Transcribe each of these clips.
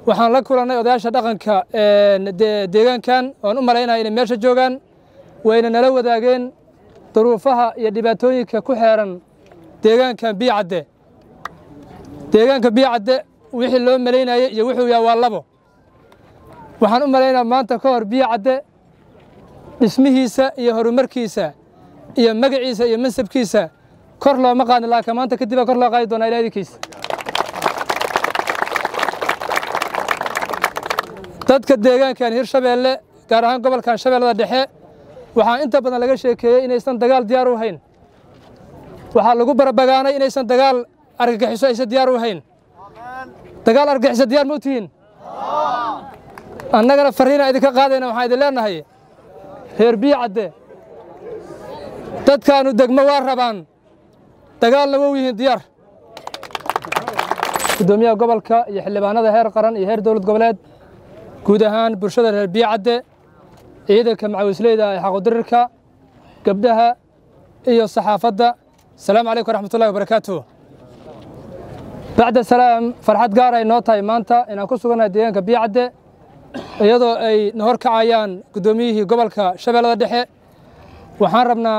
waxaan la kulannay odayaasha dhaqanka deegaankan oan u malaynaya inay meesha joogaan wayna nala wadaageen duruufaha iyo dhibaatooyinka ku xeeran deegaankan biyocadde deegaanka biyocadde wixii loo malaynayey iyo wuxuu yaha waa labo waxaan u malaynaya maanta ka hor biyocadde dhismihiisa iyo horumarkiisa iyo magaciisa iyo mansabkiisa kor looma qaadin laakiin maanta kadibaa kor loo qaadi doonaa ilaa idinkiisa dadka deegaankan hirshabeelle gaar ahaan gobolkan shabeellada dhexe waxaa inta badan laga sheekeeyey inaysan dagaal diyaar u hayn waxaa lagu barabagaanay inaysan dagaal argagixiso aysan diyaar u hayn dagaal argagixiso diyaar ma u tihiin annagana farriinaan idinka qaadayna waxaan idin leennahay reer biyocadde dadkaannu degmo waa rabaan dagaalna wow yihiin diyaar guddoomiyaha gobolka iyo xildhibaanada heer qaran iyo heer dowlad goboleed guud ahaan bulshada reer biyocadde ciidanka macawisleyda ee xaqudirirka gabdhaha iyo saxaafadda asalaamu calaykum waraxmatullahi wabarakaatuh bacda salaam farxad gaar ay noo tahay maanta inaan ku sugannahay deegaanka biyocadde iyadoo ay na hor kacayaan guddoomiyihii gobolka shabeellada dhexe waxaan rabnaa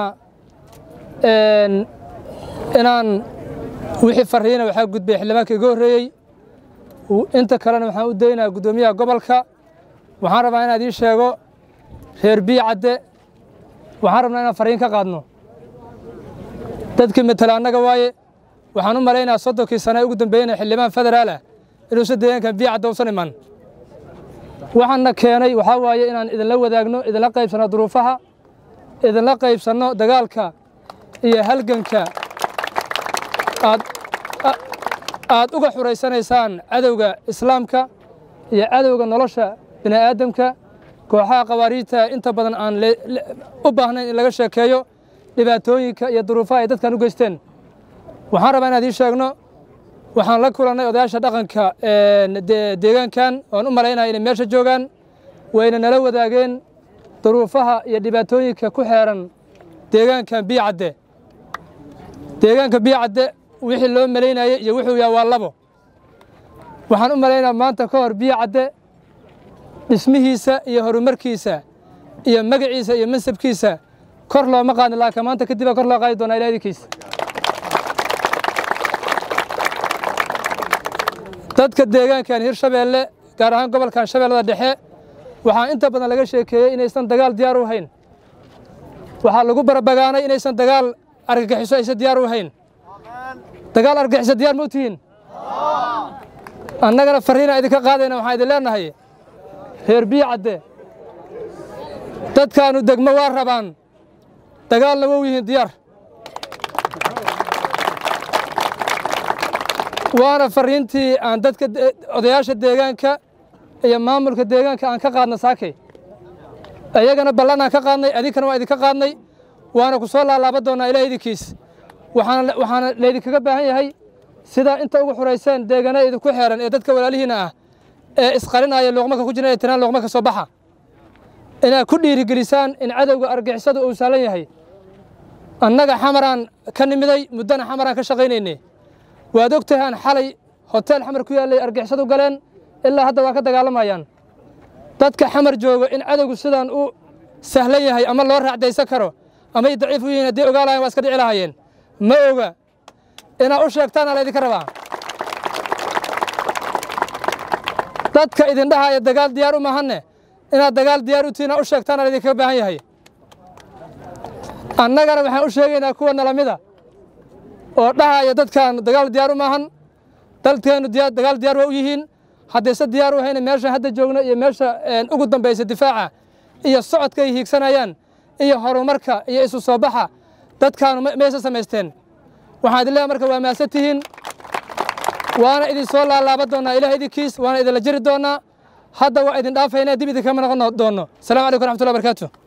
inaan wixii farriina waxaa gudbay xildhibaanka iga horreeyey inta kalena waxaan u daynaa guddoomiyaha gobolka waxaan rabaa inaan idiin sheego reer biyocadde waxaan rabnaa inaan farriin ka qaadno dadkii matala annaga waaye waxaan u malaynaa soddonkii sane ee ugu dambeeyena xildhibaan federaal ah inuusan deegaankan biyocadde usan iman waxaanna keenay waxaa waaye inaan idinla wadaagno idinla qaybsanno duruufaha idinla qaybsanno dagaalka iyo halganka aad aad uga xuraysanaysaan cadowga islaamka iyo cadowga nolosha bini'aadamka kooxaha khawaariijta inta badan aan u baahnayn in laga sheekeeyo dhibaatooyinka iyo duruufaha ay dadkan u geysteen waxaan rabaa inaan idiin sheegno waxaan la kulannay odayaasha dhaqanka deegaankan oan u malaynaya inay meesha joogaan wayna nala wadaageen duruufaha iyo dhibaatooyinka ku xeeran deegaankan biyocadde deegaanka biyocadde wixii loo malaynayey iyo wuxuu yaha waa labo waxaan u malaynaya maanta ka hor biyocadde dhismihiisa iyo horumarkiisa iyo magaciisa iyo mansabkiisa kor looma qaadin laakiin maanta kadibaa kor loo qaadi doonaa ilaa idinkiisa dadka deegaankan hirshabeelle gaar ahaan gobolkan shabeellada dhexe waxaa inta badan laga sheekeeyey inaysan dagaal diyaar u hayn waxaa lagu barabagaanay inaysan dagaal argagixiso aysan diyaar u hayn dagaal argagixiso diyaar ma u tihiin annagana farriinaan idinka qaadayna waxaan idin leennahay reer biyocadde dadkaannu degmo waa rabaan dagaalna wow yihiin diyaar waana farriintii aan dadka odayaasha deegaanka iyo maamulka deegaanka aan ka qaadna saakay iyagana ballan aan ka qaadnay adinkana waa idinka qaadnay waana ku soo laalaaba doonnaa ilaah idinkiis waxaana laydinkaga baahan yahay sidaa inta ugu xurayseen deegana idinku xeeran ee dadka walaalihiinna ah ee isqarinaya luuqmaka ku jiran ee tiraan luuqma ka soo baxa inaad ku dhiirigelisaan in cadowga argixisadu uu saalan yahay annaga xamaraan ka nimiday muddana xamaraan ka shaqaynaynay waad og tahaan xalay hoteel xamar ku yaallay argixisadu galeen ilaa hadda waa ka dagaalamayaan dadka xamar jooga in cadowgu sidaan u sahlan yahay ama loo raacdaysan karo amay daciif u yihiin haddii ogaa lahayen waa iska dhici lahaayeen ma oga inaad u sheegtaana laydinka rabaa dadka idin dhahaya dagaal diyaar u mahanne inaad dagaal diyaar u tihiin aa u sheegtaana laydinkaga baahan yahay annagana waxaan u sheegaynaa kuwa nalamida oo dhahaya dadkan dagaal diyaar u maahan dalkeennu dagaal diyaar waa u yihiin haddayse diyaar u hayna meesha hadda joogno iyo meesha ugu dambaysa difaaca iyo socodka ay hiigsanayaan iyo horumarka iyo isu soo baxa dadkaanu maysa samaysteen waxaan idin leehay marka waa mahadsan tihiin waana idin soo laalaaba doonnaa ilaah idinkiis waana idinla jiri doonnaa hadda waa idin dhaafaynaa dib idinkama noqon doonno asalamu calaykum raxmatullahi barakaatu